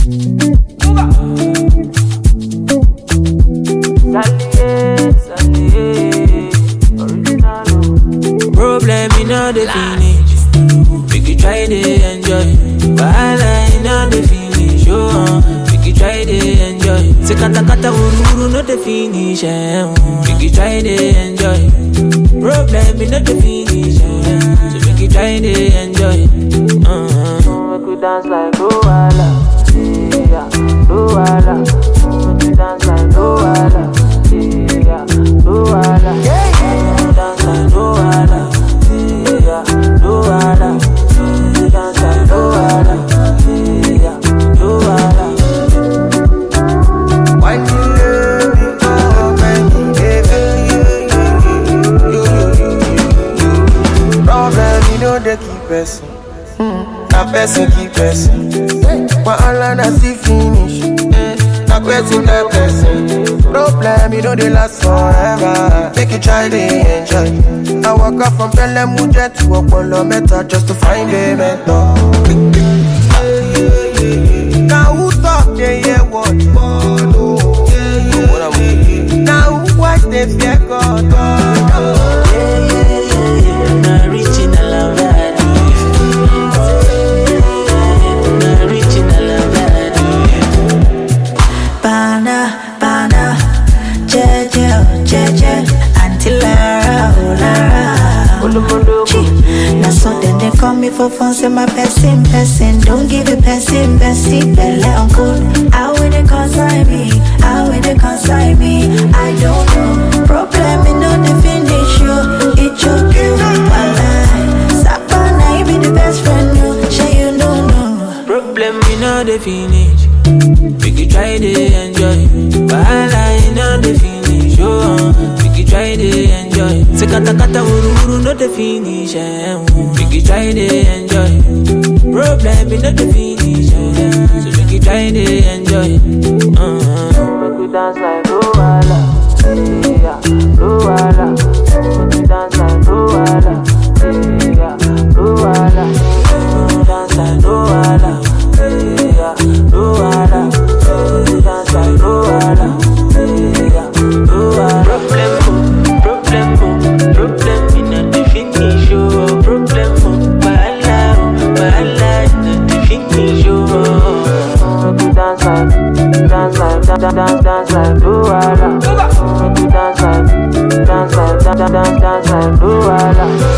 Problem in all the finish. Make you try to enjoy. Wahala in all the finish. Oh, uh, make you try to enjoy. Say kata kata wuru wuru no the finish. Eh, uh, make you try to enjoy. Problem in all the finish. Eh, so make you try to enjoy. Uh, make you dance like Luala. Yeah, Luala. Make you dance like Luala. Yeah, Luala. Yeah, yeah. Dance like Luala. Yeah, Luala. Dance like Luala. Yeah, Luala. Why you love me oh, when you give it? Problem, you know they keep person. Na person keep person. Wahala na still finish. Na person get person. Problem, you know they last forever. Make you try to enjoy. I walk up from Bellemuje to Opolo Meta just to find a mentor. Now who talk they hear what? Now who watch they fear God? Na original of that. Na original of that. Bana, bana, jeje, oh, jeje, Auntie Lara, oh Lara. Chi, Na so then they call me for fun, say my person, person. Don't give a person, bestie, belle uncle. How will they consign me? How will they consign me? I don't know. Problem in no the finish you. It choke you, walai. Sapana, you be the best friend, you. Sure you don't know. Problem we know the finish. Make you try to enjoy. Wahala in all the finish. Oh, uh, make you try to enjoy. Say kata kata wuru wuru no the finish. Eh, uh, make you try to enjoy. Problem in all the finish. Eh, so make you try to enjoy. Uh, make you dance like Luala. Yeah, Luala. Make you dance like Luala. Yeah, Luala. Dance like Luala. Yeah, Luala. Dance like Luala. Yeah, Luala. Problem, problem, problem in the finish. Oh, problem, wahala, wahala in the finish. Oh, make you dance like, dance like, dance, dance, dance like Luala. Make you dance like, dance like, dance, dance, dance like Luala.